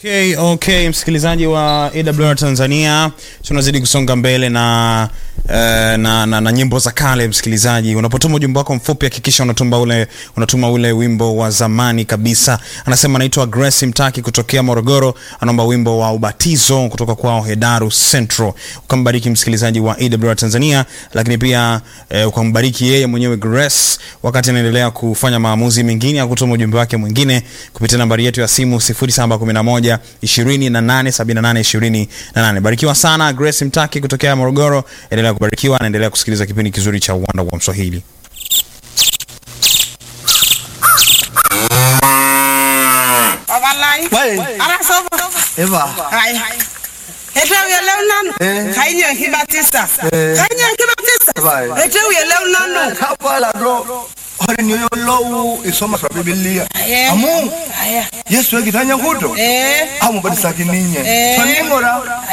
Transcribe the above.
Okay, okay, msikilizaji wa AWR Tanzania, tunazidi kusonga mbele na uh, na, na, na nyimbo za kale. Msikilizaji, unapotuma ujumbe wako mfupi, hakikisha unatuma ule unatuma ule wimbo wa zamani kabisa. Anasema anaitwa Grace Mtaki kutokea Morogoro, anaomba wimbo wa ubatizo kutoka kwao Hedaru Central. Ukambariki msikilizaji wa AWR Tanzania, lakini pia eh, ukambariki yeye mwenyewe Grace wakati anaendelea kufanya maamuzi mengine ya kutuma ujumbe wake mwingine kupitia nambari yetu ya simu 0711 287828. Barikiwa sana Grace Mtaki kutokea Morogoro, endelea kubarikiwa, anaendelea kusikiliza kipindi kizuri cha Uwanda wa Mswahili. Wallahi. Wai. Ara sobo. Eva. Hai. Ete uyelew nanu. Eh. Kainye kibatisa. Eh. Kainye kibatisa. Wai. Ete uyelew nanu. Kapala do. Hori niyo lowu isoma sa Biblia. Eh. Amu. Aya. Yesu ekitanya kuto. Eh. Amu badisa kininye. Eh. Faningora.